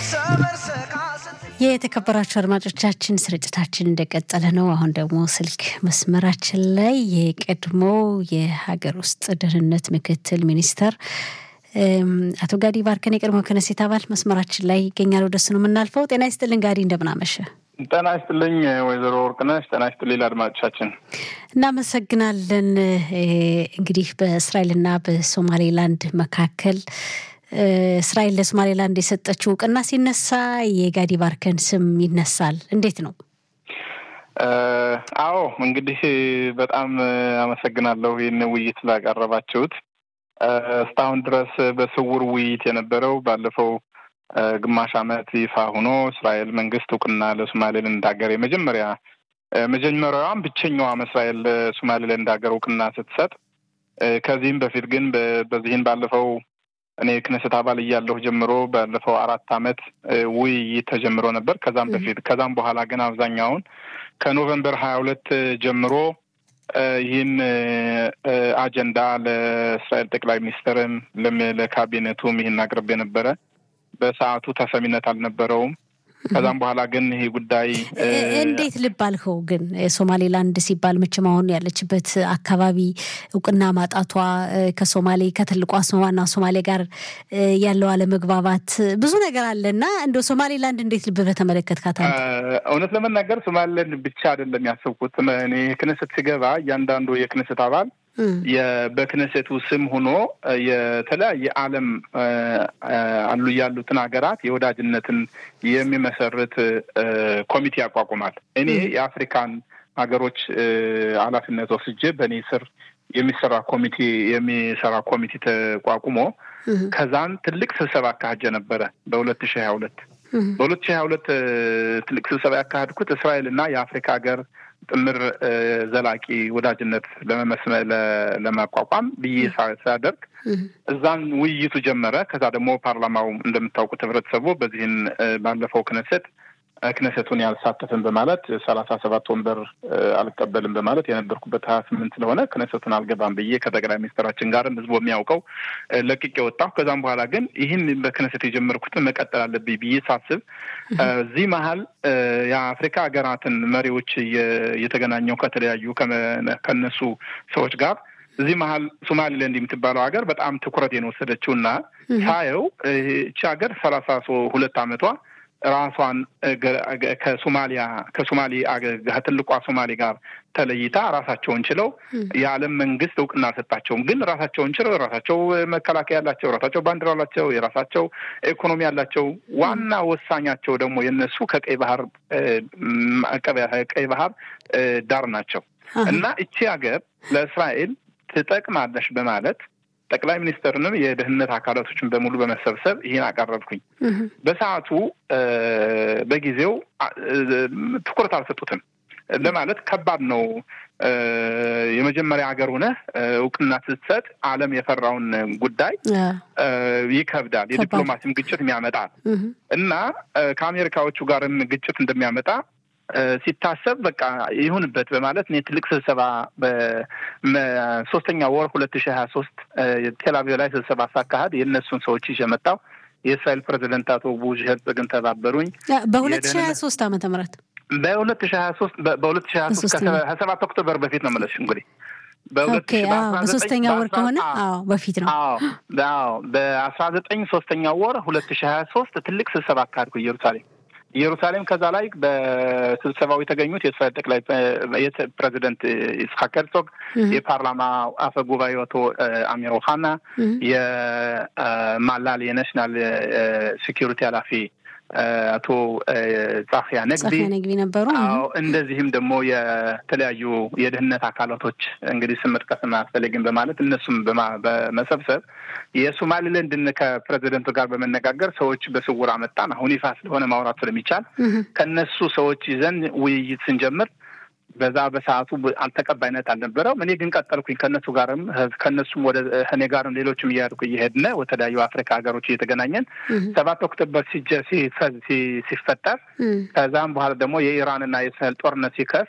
የተከበራችሁ አድማጮቻችን ስርጭታችን እንደቀጠለ ነው። አሁን ደግሞ ስልክ መስመራችን ላይ የቀድሞ የሀገር ውስጥ ደህንነት ምክትል ሚኒስተር አቶ ጋዲ ባርከን የቀድሞ ክነሴት አባል መስመራችን ላይ ይገኛል። ወደሱ ነው የምናልፈው። ጤና ይስጥልን ጋዲ፣ እንደምናመሸ። ጤና ይስጥልኝ ወይዘሮ ወርቅነሽ። ጤና ይስጥልኝ አድማጮቻችን፣ እናመሰግናለን። እንግዲህ በእስራኤልና በሶማሌላንድ መካከል እስራኤል ለሶማሌላንድ የሰጠችው እውቅና ሲነሳ የጋዲ ባርከን ስም ይነሳል። እንዴት ነው? አዎ እንግዲህ በጣም አመሰግናለሁ ይህን ውይይት ስላቀረባችሁት። እስካሁን ድረስ በስውር ውይይት የነበረው ባለፈው ግማሽ ዓመት ይፋ ሆኖ እስራኤል መንግስት እውቅና ለሶማሌላንድ ሀገር የመጀመሪያ መጀመሪያዋም ብቸኛዋም እስራኤል ለሶማሌላንድ ሀገር እውቅና ስትሰጥ ከዚህም በፊት ግን በዚህን ባለፈው እኔ ክነሰት አባል እያለሁ ጀምሮ ባለፈው አራት ዓመት ውይይት ተጀምሮ ነበር። ከዛም በፊት ከዛም በኋላ ግን አብዛኛውን ከኖቨምበር ሀያ ሁለት ጀምሮ ይህን አጀንዳ ለእስራኤል ጠቅላይ ሚኒስትርም ለካቢኔቱም ይህን አቅርቤ ነበረ። በሰዓቱ ተሰሚነት አልነበረውም። ከዛም በኋላ ግን ይሄ ጉዳይ እንዴት ልብ አልከው? ግን ሶማሌላንድ ሲባል መቼም አሁን ያለችበት አካባቢ እውቅና ማጣቷ ከሶማሌ ከትልቋ ዋና ሶማሌ ጋር ያለው አለመግባባት ብዙ ነገር አለ እና እንደ ሶማሌላንድ እንዴት ልብ በተመለከትካት? እውነት ለመናገር ሶማሌላንድ ብቻ አይደለም ያሰብኩት። እኔ ክነሰት ሲገባ እያንዳንዱ የክነሰት አባል በክነሴቱ ስም ሆኖ የተለያየ ዓለም አሉ ያሉትን ሀገራት የወዳጅነትን የሚመሰርት ኮሚቴ ያቋቁማል። እኔ የአፍሪካን ሀገሮች ኃላፊነት ወስጄ በእኔ ስር የሚሰራ ኮሚቴ የሚሰራ ኮሚቴ ተቋቁሞ ከዛን ትልቅ ስብሰባ አካሄጀ ነበረ በሁለት ሺህ ሀያ ሁለት በሁለት ሺህ ሀያ ሁለት ትልቅ ስብሰባ ያካሄድኩት እስራኤል እና የአፍሪካ ሀገር ጥምር ዘላቂ ወዳጅነት ለመመስመ ለማቋቋም ብዬ ሳደርግ እዛን ውይይቱ ጀመረ። ከዛ ደግሞ ፓርላማው እንደምታውቁት ህብረተሰቡ በዚህን ባለፈው ክነሰት ክነሰቱን ያልሳተፍን በማለት ሰላሳ ሰባት ወንበር አልቀበልም በማለት የነበርኩበት ሀያ ስምንት ስለሆነ ክነሰቱን አልገባም ብዬ ከጠቅላይ ሚኒስትራችን ጋርም ህዝቡ የሚያውቀው ለቅቄ ወጣሁ። ከዛም በኋላ ግን ይህን በክነሰት የጀመርኩትን መቀጠል አለብኝ ብዬ ሳስብ እዚህ መሀል የአፍሪካ ሀገራትን መሪዎች እየተገናኘው ከተለያዩ ከነሱ ሰዎች ጋር እዚህ መሀል ሶማሊላንድ የምትባለው ሀገር በጣም ትኩረቴን ወሰደችው እና ሳየው እቺ ሀገር ሰላሳ ሁለት አመቷ ራሷን ከሶማሊያ ከሶማሌ ከትልቋ ሶማሌ ጋር ተለይታ ራሳቸውን ችለው የዓለም መንግስት እውቅና አልሰጣቸውም። ግን ራሳቸውን ችለው የራሳቸው መከላከያ ያላቸው፣ የራሳቸው ባንዲራ ያላቸው፣ የራሳቸው ኢኮኖሚ ያላቸው ዋና ወሳኛቸው ደግሞ የነሱ ከቀይ ባህር ቀይ ባህር ዳር ናቸው እና እቺ ሀገር ለእስራኤል ትጠቅማለሽ በማለት ጠቅላይ ሚኒስትርንም የደህንነት አካላቶችን በሙሉ በመሰብሰብ ይህን አቀረብኩኝ። በሰዓቱ በጊዜው ትኩረት አልሰጡትም። ለማለት ከባድ ነው። የመጀመሪያ ሀገር ሆነህ እውቅና ስትሰጥ ዓለም የፈራውን ጉዳይ ይከብዳል። የዲፕሎማሲም ግጭት ያመጣል እና ከአሜሪካዎቹ ጋርም ግጭት እንደሚያመጣ ሲታሰብ በቃ ይሁንበት በማለት እኔ ትልቅ ስብሰባ በሶስተኛ ወር ሁለት ሺህ ሀያ ሶስት ቴልአቪቭ ላይ ስብሰባ ሳካሄድ የእነሱን ሰዎች ይዤ መጣሁ። የእስራኤል ፕሬዚደንት አቶ ቡሽ ሄርጽግን ተባበሩኝ። በሁለት ሺህ ሀያ ሶስት ዓመተ ምህረት በሁለት ሺህ ሀያ ሶስት በሁለት ሺህ ሀያ ሶስት ከሰባት ኦክቶበር በፊት ነው የምልሽ እንግዲህ በሶስተኛ ወር ከሆነ አዎ በፊት ነው። አዎ በአስራ ዘጠኝ ሶስተኛ ወር ሁለት ሺህ ሀያ ሶስት ትልቅ ስብሰባ አካሄድኩ ኢየሩሳሌም ኢየሩሳሌም ከዛ ላይ በስብሰባው የተገኙት የእስራኤል ጠቅላይ ፕሬዚደንት ይስሐቅ ሄርዞግ፣ የፓርላማ አፈ ጉባኤ አቶ አሚር ኦሃና፣ የማላል የናሽናል ሴኪሪቲ ኃላፊ አቶ ጻፊያ ነግቢ ነግቢ ነበሩ። እንደዚህም ደግሞ የተለያዩ የደህንነት አካላቶች እንግዲህ ስም መጥቀስ አያስፈልግም በማለት እነሱም በመሰብሰብ የሶማሊላንድን ከፕሬዚደንቱ ጋር በመነጋገር ሰዎች በስውር አመጣን። አሁን ይፋ ስለሆነ ማውራት ስለሚቻል ከነሱ ሰዎች ይዘን ውይይት ስንጀምር በዛ በሰዓቱ አልተቀባይነት አልነበረውም። እኔ ግን ቀጠልኩኝ ከእነሱ ጋርም ከእነሱም ወደ እኔ ጋርም ሌሎችም እያደርጉ እየሄድን ወተለያዩ አፍሪካ ሀገሮች እየተገናኘን ሰባት ኦክቶበር ሲፈጠር ከዛም በኋላ ደግሞ የኢራንና የእስራኤል ጦርነት ሲከፍ